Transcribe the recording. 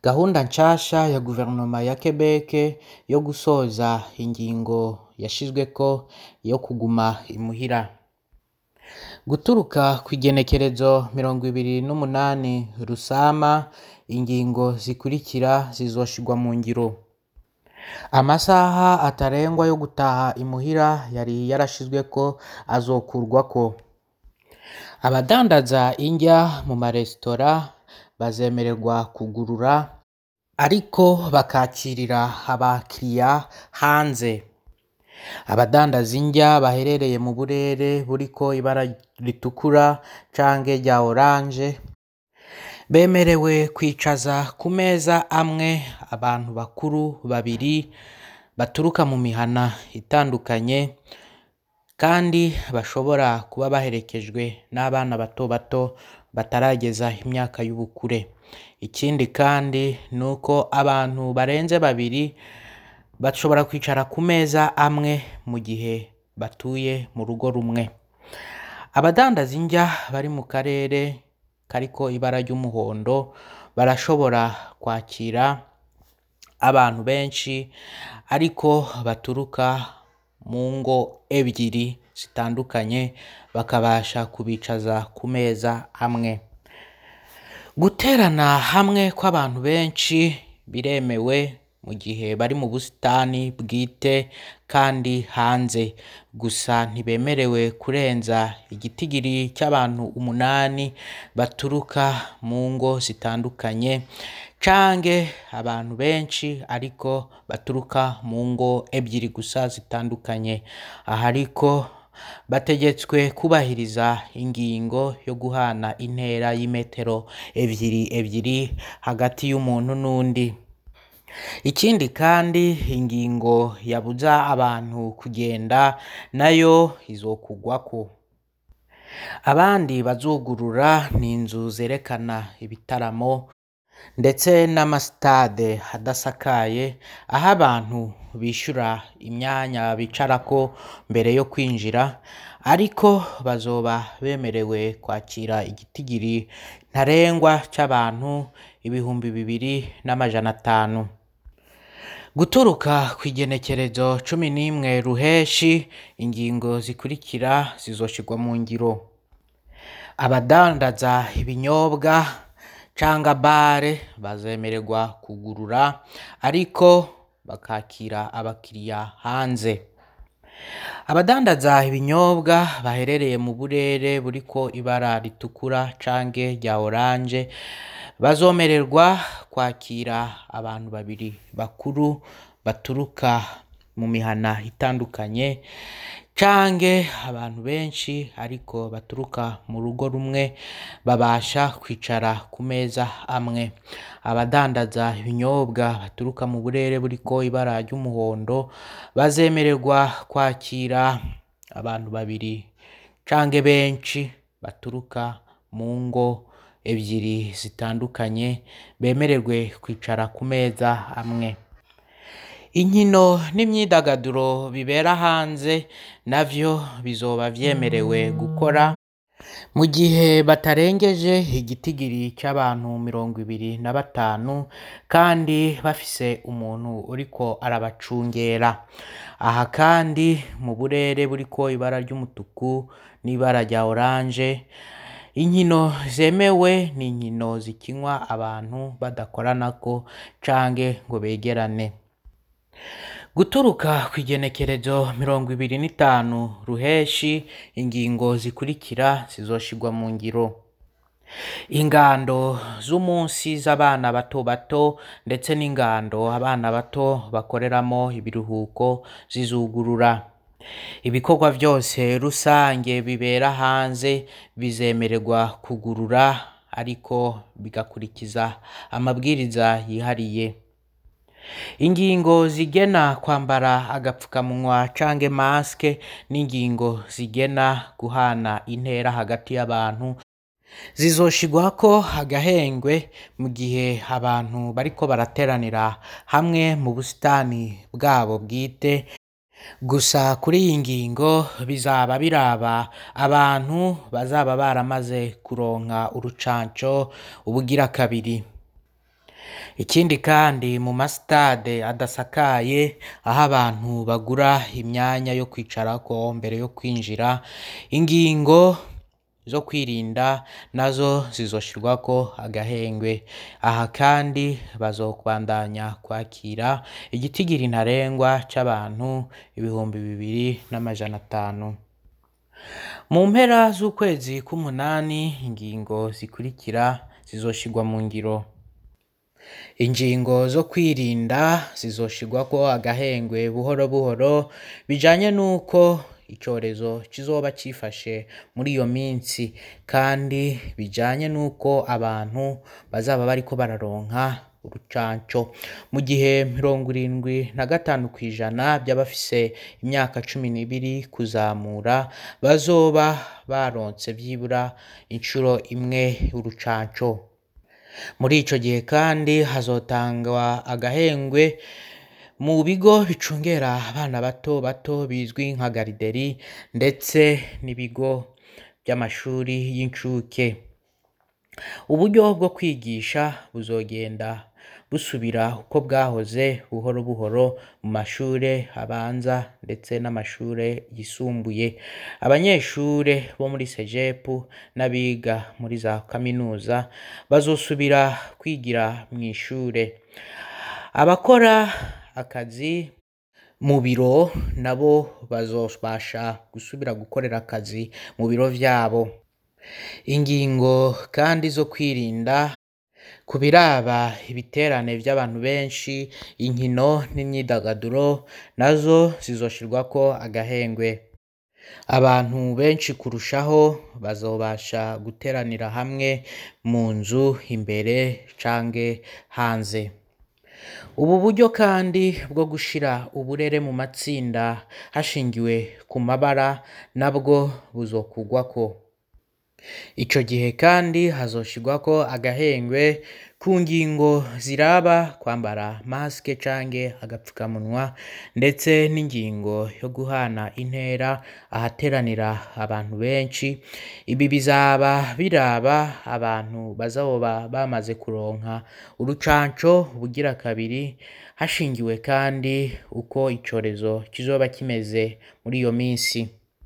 gahunda nshasha ya guverinoma ya Quebec yo gusoza ingingo yashizweko yo kuguma imuhira guturuka kw'igenekerezo mirongo ibiri n'umunani rusama ingingo zikurikira zizoshirwa mu ngiro amasaha atarengwa yo gutaha imuhira yari yarashizweko azokurwako abadandaza indya mu maresitora bazemererwa kugurura ariko bakakirira abakiriya hanze abadandaza indya baherereye mu burere buriko ibara ritukura canke rya oranje bemerewe kwicaza ku meza amwe abantu bakuru babiri baturuka mu mihana itandukanye kandi bashobora kuba baherekejwe n'abana bato bato batarageza imyaka y'ubukure ikindi kandi ni uko abantu barenze babiri bashobora kwicara ku meza amwe mu gihe batuye mu rugo rumwe abadandaza indya bari mu karere kariko ibara ry'umuhondo barashobora kwakira abantu benshi ariko baturuka mu ngo ebyiri zitandukanye bakabasha kubicaza ku meza amwe guterana hamwe kw'abantu benshi biremewe mu gihe bari mu busitani bwite kandi hanze gusa ntibemerewe kurenza igitigiri cy'abantu umunani baturuka mu ngo zitandukanye canke abantu benshi ariko baturuka mu ngo ebyiri gusa zitandukanye aha ariko bategetswe kubahiriza ingingo yo guhana intera y'imetero ebyiri ebyiri hagati y'umuntu n'undi ikindi kandi ingingo yabuza abantu kugenda nayo izokugwako abandi bazugurura ni inzu zerekana ibitaramo ndetse n'amasitade adasakaye aho abantu bishura imyanya bicarako mbere yo kwinjira ariko bazoba bemerewe kwakira igitigiri ntarengwa c'abantu ibihumbi bibiri n'amajana atanu guturuka kw'igenekerezo cumi n'imwe ruheshi ingingo zikurikira zizoshirwa mu ngiro abadandaza ibinyobwa canga bare bazemererwa kugurura ariko bakakira abakiriya hanze abadandaza ibinyobwa baherereye mu burere buriko ibara ritukura canke rya oranje bazomererwa kwakira abantu babiri bakuru baturuka mu mihana itandukanye canke abantu benshi ariko baturuka mu rugo rumwe babasha kwicara ku meza amwe abadandaza ibinyobwa baturuka mu burere buriko ibara ry'umuhondo bazemererwa kwakira abantu babiri canke benshi baturuka mu ngo ebyiri zitandukanye bemererwe kwicara ku meza amwe inkino n'imyidagaduro bibera hanze navyo bizoba vyemerewe gukora mu gihe batarengeje igitigiri c'abantu mirongo ibiri na batanu kandi bafise umuntu uriko arabacungera aha kandi mu burere buriko ibara ry'umutuku n'ibara rya oranje inkino zemewe ni inkino zikinwa abantu badakoranako canke ngo begerane guturuka kw'igenekerezo mirongo ibiri n'itanu ruheshi ingingo zikurikira zizoshirwa mu ngiro ingando z'umunsi z'abana bato bato ndetse n'ingando abana bato bakoreramo ibiruhuko zizugurura ibikorwa vyose rusange bibera hanze bizemererwa kugurura ariko bigakurikiza amabwiriza yihariye ingingo zigena kwambara agapfukamunwa canke maske n'ingingo zigena guhana intera hagati y'abantu zizoshirwako agahengwe mu gihe abantu bariko barateranira hamwe mu busitani bwabo bwite gusa kuri iyi ngingo bizaba biraba abantu bazaba baramaze kuronka urucanco ubugira kabiri ikindi kandi mu masitade adasakaye aho abantu bagura imyanya yo kwicarako mbere yo kwinjira ingingo zo kwirinda nazo zizoshirwako agahengwe aha kandi bazobandanya kwakira igitigiri ntarengwa c'abantu ibihumbi bibiri n'amajana atanu mu mpera z'ukwezi k'umunani ingingo zikurikira zizoshirwa mu ngiro ingingo zo kwirinda zizoshirwako agahengwe buhoro buhoro bijanye n'uko icorezo kizoba cifashe muri iyo minsi kandi bijanye n'uko abantu bazaba bariko bararonka urucanco mu gihe mirongo irindwi na gatanu kw'ijana by'abafise imyaka cumi n'ibiri kuzamura bazoba baronse vyibura incuro imwe urucanco muri ico gihe kandi hazotangwa agahengwe mu bigo bicungera abana bato bato bizwi nka garideri ndetse n'ibigo by'amashuri y'incuke uburyo bwo kwigisha buzogenda busubira uko bwahoze buhoro buhoro mu mashure abanza ndetse n'amashure yisumbuye abanyeshure bo muri sejepu n'abiga muri za kaminuza bazosubira kwigira mw'ishure abakora akazi mu biro nabo bazobasha gusubira gukorera akazi mu biro vyabo ingingo kandi zo kwirinda ku biraba ibiterane vy'abantu benshi inkino n'imyidagaduro nazo zizoshirwako agahengwe abantu benshi kurushaho bazobasha guteranira hamwe mu nzu imbere canke hanze ubu buryo kandi bwo gushira uburere mu matsinda hashingiwe ku mabara nabwo buzokugwako ico gihe kandi hazoshirwako agahengwe ku ngingo ziraba kwambara masike canke agapfukamunwa ndetse n'ingingo yo guhana intera ahateranira abantu benshi ibi bizaba biraba abantu bazoba bamaze kuronka urucanco bugira kabiri hashingiwe kandi uko icorezo kizoba kimeze muri iyo minsi